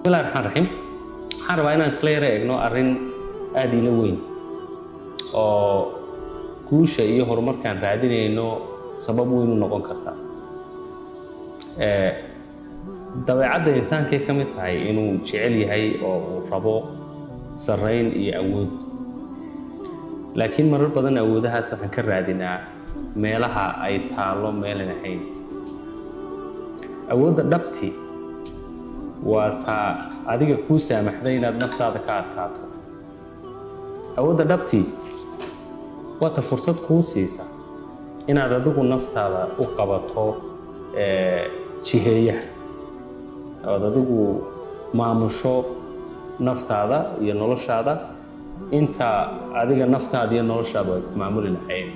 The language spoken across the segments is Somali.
bismillahi raxmaan raxiim waxaan rabaa inaan isla yara eegno arrin aada ila weyn oo guusha iyo horumarkaan raadinayno sabab weyn u noqon karta dabeecadda insaankay ka mid tahay inuu jecel yahay oo uu rabo sarrayn iyo awood laakiin marar badan awoodahaas waxaan ka raadinaa meelaha ay taallo meelan ahayn awoodda dhabti waa taa adiga kuu saamaxday inaad naftaada ka adkaato awoodda dhabti waa ta fursad kuu siisa inaad adigu naftaada u qabato jiheeyaha oad adigu maamusho naftaada iyo noloshaada inta adiga naftaada iyo noloshaadu ay ku maamuli lahayn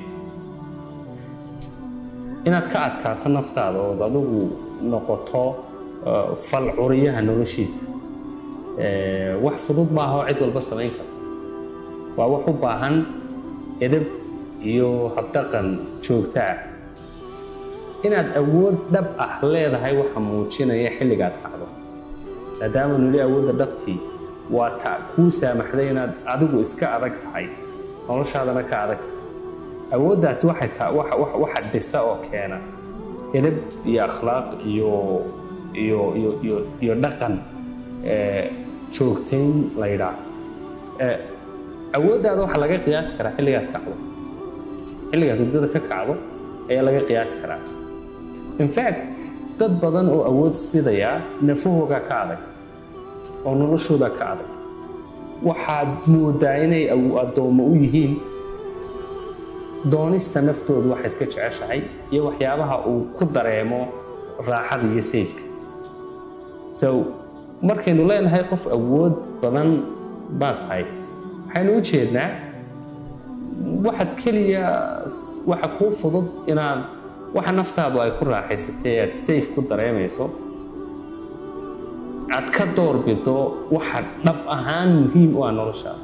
inaad ka adkaato naftaada ood adigu noqoto fal curiyaha noloshiisa wax fudud maaha oo cid walba samayn karta waa wax u baahan edab iyo habdhaqan joogto ah inaad awood dhab ah leedahay waxa muujinaya xilligaad kacdo maadaama nili awoodda dhabtii waa ta kuu saamaxday inaad adigu iska adag tahay noloshaadana ka adag tahay awooddaasi waxay ta waxa dhisa oo keena edab iyo akhlaaq iyo iyo iyo iyo iyo dhaqan joogtayn la yidhaah awooddaada waxaa laga qiyaasi karaa xilligaad kacdo xilligaad hurdada ka kacdo ayaa laga qiyaasi karaa infact dad badan oo awood isbidayaa nafahoogaa ka adag oo noloshoodaa ka adag waxaad moodaa inay addoommo u yihiin doonista naftoodu waxay iska jeceshahay iyo waxyaabaha uu ku dareemo raaxada iyo sayfka so markaynu leenahay qof awood badan baad tahay waxaynu u jeednaa waxaad keliya waxa kuu fudud inaad waxa naftaadu ay ku raaxaysatay aad sayf ku dareemayso aad ka doorbido waxa dhab ahaan muhiim u ah noloshaada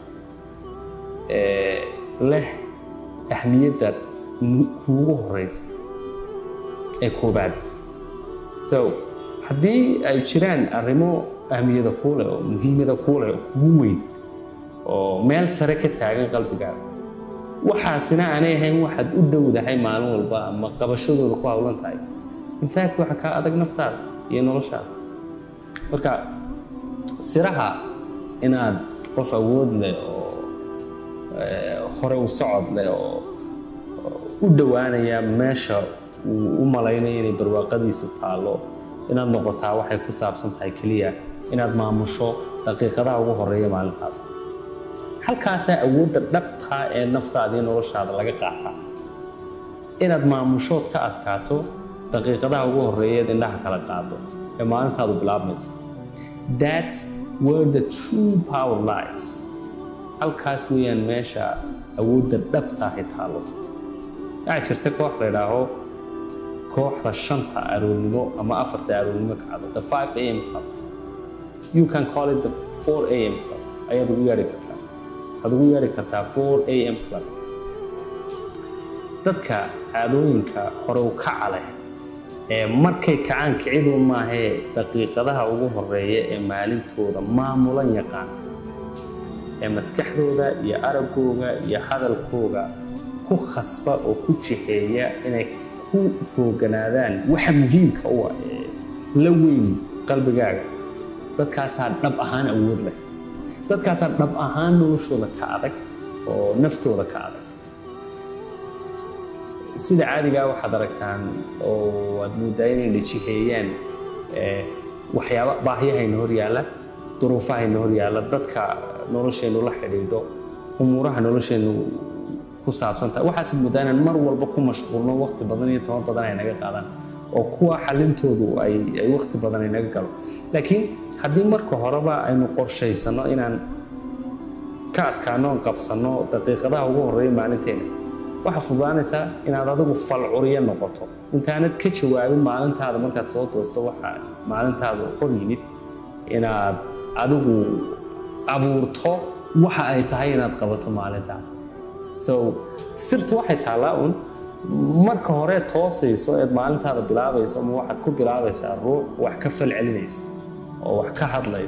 leh ahmiyadda kuugu horeysa ee koobaad so haddii ay jiraan arrimo ahmiyada kuuleh oo muhiimada kuuleh oo kugu weyn oo meel sare ka taagan qalbigaaga waxaasina aanay ahayn waxaad u dhowdahay maalin walba ama qabashadooda ku hawlan tahay infact waxa kaa adag naftaada iyo noloshaada marka siraha inaad qof awood leh oo hore u socod leh oo u dhowaanaya meesha uu u malaynayo inay barwaaqadiisu taallo inaad noqotaa waxay ku saabsan tahay keliya inaad maamusho daqiiqadaha ugu horeeya maalintaada halkaasaa awoodda dhabtaa ee naftaada iyo noloshaada laga qaataa inaad maamushood ka adkaato daqiiqadaha ugu horeeyaed indhaha kala qaado ee maalintaadu bilaabmayso thats where the true power lies halkaas weeyaan meesha awoodda dhabtaahi taallo waxaa jirta koox la idhaaho kooxda shanta aroornimo ama afarta aroornimo kacdo the five a m club you can call it the four a m club ayaad ugu yeedhi kartaa waxaad ugu yeedhi kartaa four a m club dadka caadooyinka hore u kaca leh ee markay kacaan kicidu maahee daqiiqadaha ugu horeeya ee maalintooda maamulan yaqaan ee maskaxdooda iyo araggooga iyo hadalkooga ku khasba oo ku jixeeya inay ku fooganaadaan waxa muhiimka u ah ee la weyn qalbigaaga dadkaasaa dhab ahaan awood leh dadkaasaa dhab ahaan noloshooda ka adag oo naftooda ka adag sida caadigaa waxaad aragtaan oo aad moodaa inay dhajiheeyaan waxyaaba baahyahayna hor yaalla duruufahayna hor yaalla dadka nolosheennu la xidhiidho umuuraha nolosheennu ku saabsantahay waxaasid moodaa inaan mar walba ku mashquulno waqti badan iyo toban badan ay naga qaadaan oo kuwa xalintoodu ay ay waqti badan ay naga galo laakiin haddii marka horeba aynu qorshaysano inaan ka adkaano on qabsanno daqiiqadaha ugu horreeya maalinteena waxaa fududaanaysaa inaad adigu falcuriya noqoto intaanad ka jawaabin maalintaada markaad soo toosto waxa maalintaada hor yimid inaad adigu abuurto waxa ay tahay inaad qabato maalintaada so sirtu waxay taallaa un marka hore toosayso eed maalintaada bilaabayso ama waxaad ku bilaabaysaa ruux wax ka fal celinaysa oo wax ka hadlaysa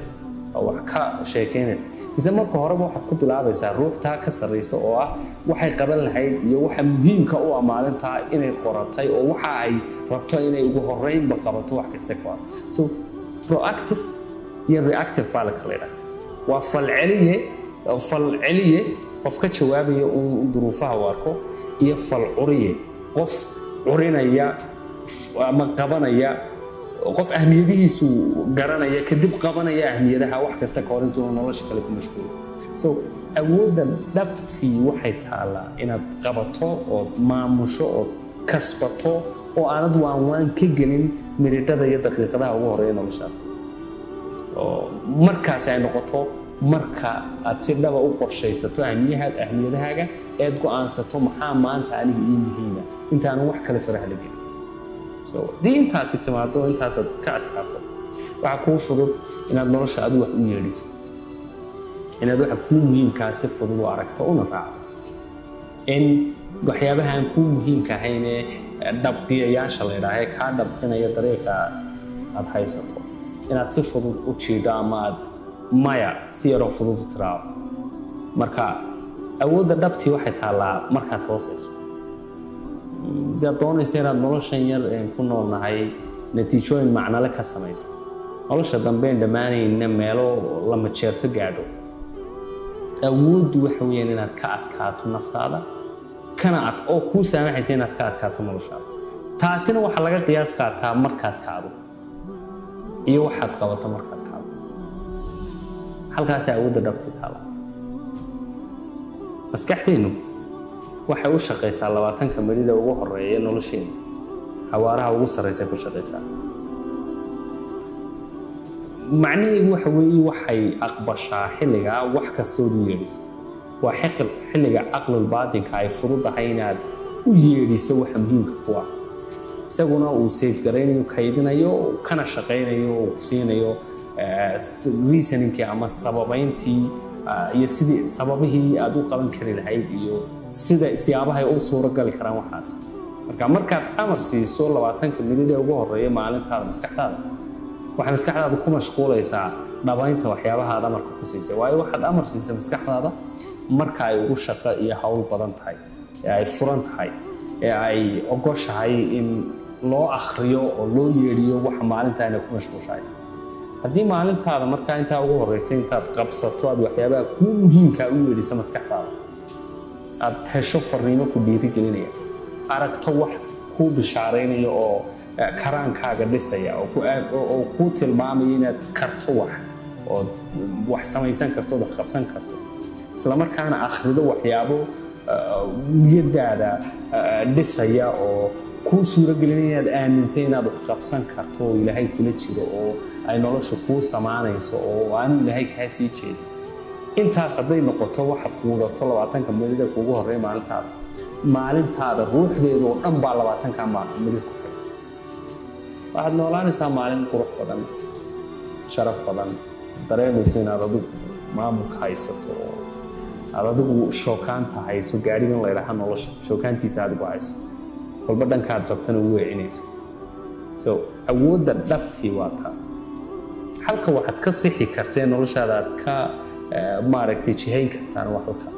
oo wax ka sheekeynaysa mise marka horeba waxaad ku bilaabaysaa ruuxtaa ka sarraysa oo ah waxay qaban lahayd iyo waxa muhiimka u ah maalintaa inay qoratay oo waxa ay rabto inay ugu horreynba qabato wax kasta ka hor so proactive iyo reactive baa la kala idhaha waa falceliye falceliye qof ka jawaabaya uu duruufaha u arko iyo falcuriye qof curinaya ama qabanaya qof ahmiyadihiisu garanaya kadib qabanaya ahmiyadaha wax kasta ka hor intuuna nolosha kale ku mashquulo so awoodda dhabtii waxay taallaa inaad qabato ood maamusho ood kasbato oo aanad waanwaan ka gelin miridhada iyo daqiiqadaha ugu horeeya noloshaada oo markaasi ay noqoto marka aad si dhaba u qorshaysato ahmiyahaad ahmiyadahaaga eed go-aansato maxaa maanta aniga ii muhiima intaanan wax kale faraha la gelin so haddii intaasi timaado intaasaad ka adkaato waxaa kuu fudud inaad nolosha adu wax u yeedhiso inaad waxa kuu muhiimkaa si fudud u aragto una raacdo in waxyaabahaan kuu muhiimka ahaynee dhabqiyayaasha la ydhaaha ee kaa dhabqinaya dariiqa aad haysato inaad si fudud u jiidho ama aad maya si yaroo fudud u tiraado marka awoodda dhabtii waxay taallaa markaad toosayso hadaad doonaysa inaad noloshan yar ku noolnahay natiijooyin macnale ka samayso nolosha dambeyn dhammaanayna meelo lama jeerto gaadho awooddu waxa weeyaan inaad ka adkaato naftaada kana ad oo kuu saamaxaysa inaad ka adkaato noloshaada taasina waxaa laga qiyaas qaataa markaad kacdo iyo waxaad qabato markaad kacdo halkaasa awoodda dhabtii taala maskaxdeennu waxay u shaqaysaa labaatanka midhida ugu horeeya nolosheena xawaaraha ugu sarraysa ku shaqaysaa macnaheedu waxa weeye waxay aqbashaa xilligaa wax kastood u yeedhiso waa xilliga caqlul baatinka ay fududahay inaad u yeedhiso waxa muhiimka ku ah isaguna uu safegaraynayo kaydinayo kana shaqaynayo uu ku siinayo reasoninkii ama sababayntii iyo sidii sababihii aad u qaban kari lahayd iyo sida siyaabahay u suuro gali karaan waxaas marka markaad amar siiso labaatanka milid ee ugu horeeya maalintaada maskaxdaada waxay maskaxdaada ku mashquulaysaa dhabaynta waxyaabaha aad amarka ku siisay waayo waxaad amar siisay maskaxdaada marka ay ugu shaqo iyo hawl badan tahay ee ay furan tahay ee ay ogoshahay in loo akhriyo oo loo yeedhiyo waxa maalintaa inay ku mashquushahay tahay haddii maalintaada markaa intaa ugu horreysay intaad qabsato aad waxyaabaha kuu muhiimkaa u yeedhiso maskaxdaada aad hesho fariimo ku dhiirigelinaya aragto wax kuu bishaaraynaya oo karaankaaga dhisaya oo kuu tilmaamaya inaad karto wax ood wax samaysan karto ood wax qabsan karto islamarkaana akhrido waxyaabo niyadaada dhisaya oo kuu suuragelinaya inaad aamintay inaad wax qabsan karto oo ilaahay kula jiro oo ay nolosha kuu samaanayso oo aanu ilaahay kaa sii jeedin intaas hadday noqoto waxaad quudato labaatanka milida kuugu horreeya maalintaada maalintaada ruuxdeedu oo dhan baa labaatanka milid ku xiran waxaad noolaanaysaa maalin qurux badan sharaf badan dareemayso inaad adigu maamulka haysato oo aad adigu shookaanta hayso gaadhigan laydhaha nolosha shookaantiisa adigu hayso walba dhankaad rabtana u weecinayso so awoodda dhabtii waa taa halka waxaad ka sixi kartee noloshaada aad ka maaragtay jihayn kartaan waa halka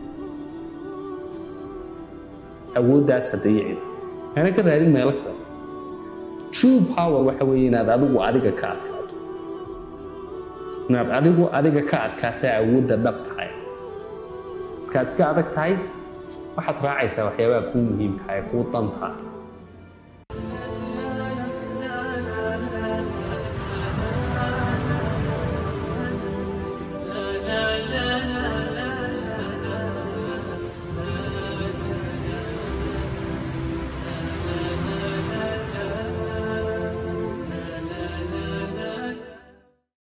awooddaas hadda yicid ana ka raadin meelo kale true power waxa weeye inaad adigu adiga ka adkaato inaad adigu adiga ka adkaata awoodda dhab tahay markaad iska adag tahay waxaad raacaysaa waxyaabaha kuu muhiimka ee kuu dantaa